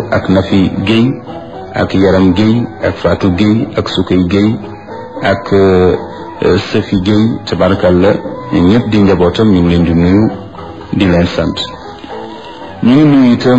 ak Nafi Guèye ak Yaram Guèye ak Fatou Guèye ak Sukay Guèye ak Safi Guèye tabarakallah ñëpp di njabootam ñu ngi leen di nuyu di leen sant ñu ngi nuyu itam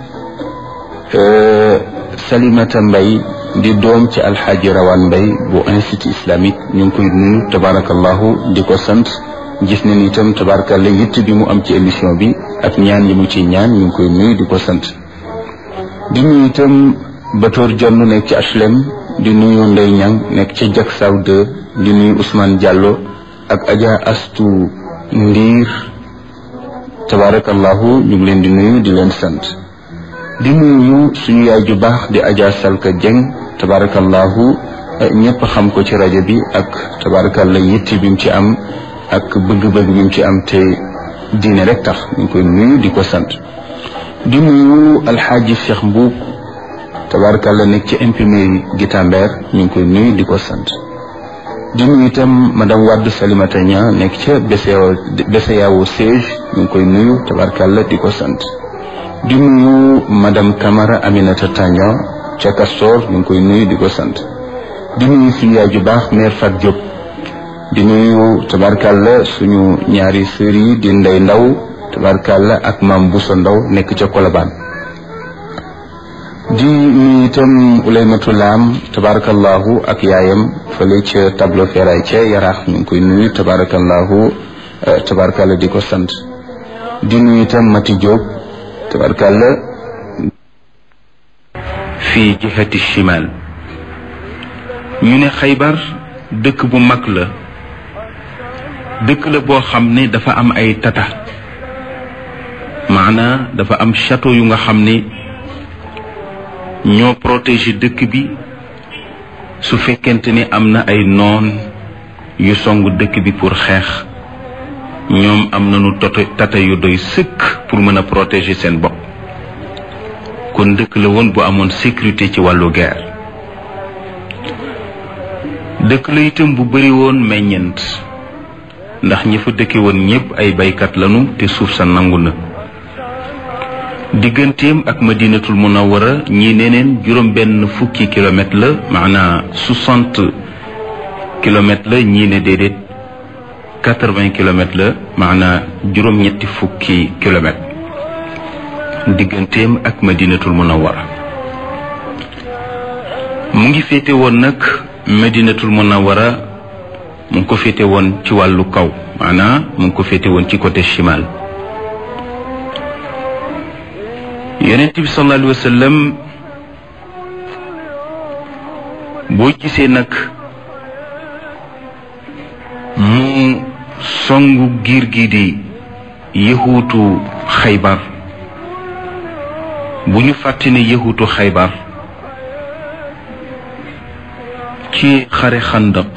Salimata Mbay di doom ci alxaaji Rawaan Mbay bu institut islamique ñu ngi koy nuyu tabarakallahu di ko sant gis nañ itam tabarakallah yitt bi mu am ci émission bi ak ñaan yi mu ci ñaan ñu ngi koy nuyu di ko sant di nuyu itam Batoor Jonn nekk ci HLM di nuyu Ndey Ñang nekk ci Jak Saw 2 di nuyu Ousmane Diallo ak Adja Astu Ndiir tabarakallahu ñu ngi leen di nuyu di leen sant di nuyu suñu yaay ju baax di Adja Salka Dieng tabarakallahu ñëpp xam ko ci rajo bi ak tabarakallah yitti bi mu ci am ak bëgg-bëgg bi mu ci am te diine rek tax ñu ngi koy nuyu di ko sant di nuyu alxaaji Cheikh Mbuub tabarakallah nekk ci imprimerie Guitambert ñu ngi koy nuyu di ko sant di nuyu itam madame Wade Salimata Nia nekk ca BCEAO siège ñu ngi koy nuyu tabarakallah di ko sant di nuyu madame Camara Aminata Tandian ca Castor ñu ngi koy nuyu di ko sant di nuyu suñu yaay ju baax mère Fat Diop di nuyu tabarkalla suñu ñaari sœur yi di ndey ndaw tabarkalla ak maam Bousso ndaw nekk ca Colobane di nuyu itam Ouleymatu Laam tabarakallahu ak yaayam fële ca tableau feray ca yaraax ñu ngi koy nuyu tabarakallahu tabarkalla di ko sant di nuyu itam Mati Diop tabarkalla fi jihati shimal ñu ne xaybar dëkk bu mag la dëkk la boo xam ne dafa am ay tata maanaa dafa am château yu nga xam ne ñoo protéger dëkk bi su fekkente ni am na ay noon yu song dëkk bi pour xeex ñoom am nañu toto tata yu doy sëkk pour mën a protéger seen bopp kon dëkk la woon bu amoon sécurité ci wàllu guerre dëkk la itam bu bari woon meññent ndax ñi fa dëkke woon ñépp ay baykat lañu te suuf sa nangu na digganteem ak madinatul munawara ñii neneen juróom benn fukki kilomètre la maanaa soixante kilomètres la ñii ne déedéet quatre-vingts kilomètres la maanaa juróom ñetti fukki kilomètres digganteem ak madinatul munawara mu ngi féete woon nag madinatul munawara mu ngi ko féete woon ci wàllu kaw maanaa mu ngi ko féete woon ci côté chimal yonent bi sallallahu alayhi wa sallam boo gisee nag mu songu giir gi di yëhuutu xaybar bu ñu fàtte ne yëhuutu xaybar ci xare xandaq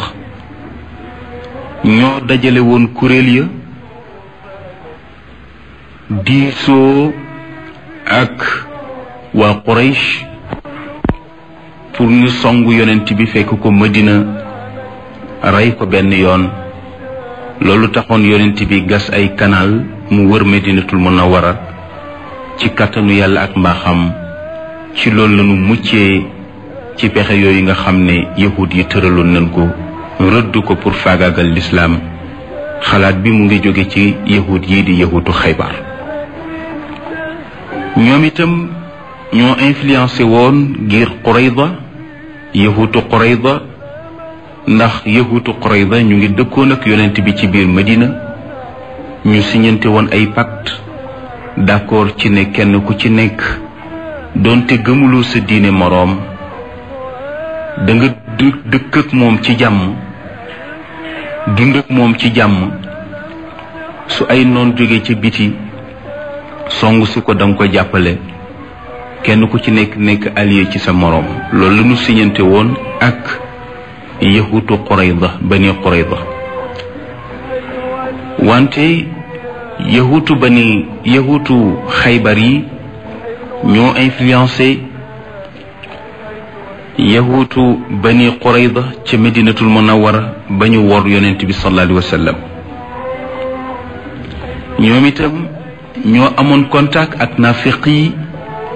ñoo dajale woon kuréel ya diisoo ak waa Quraysh pour ñu songu yonent bi fekk ko Madina rey ko benn yoon loolu taxoon yonent bi gas ay canal mu wër Madinatul Munawwara ci kàttanu yàlla ak mbaaxam ci loolu lañu muccee ci pexe yooyu nga xam ne yahud yi tëraloon nañ ko rëdd ko pour faagaagal lislaam xalaat bi mu ngi jóge ci yahud yi di yahutu xaybar ñoom itam ñoo influencé woon ngir Qurayda yahutu Qurayda ndax yahutu Qurayda ñu ngi dëkkoon ak yonent bi ci biir Medina ñu siñante woon ay pacte d'accord ci ne kenn ku ci nekk doonte gëmuloo sa diine moroom da nga dëkk ak moom ci jàmm dund ak moom ci jàmm su ay noon jóge ca biti songu si ko danga ko jàppale kenn ku ci nekk nekk allié ci sa moroom loolu la ñu siñante woon ak yahutu Qurayda bani Qurayda wante yahutu bani yahutu xaybar yi ñoo influencé yahutu bani Qurayda ca Medinatul Munawwara ba ñu wor yonent bi sallallahu alayhi wa sallam ñoom itam ñoo amoon contact ak nafiq yi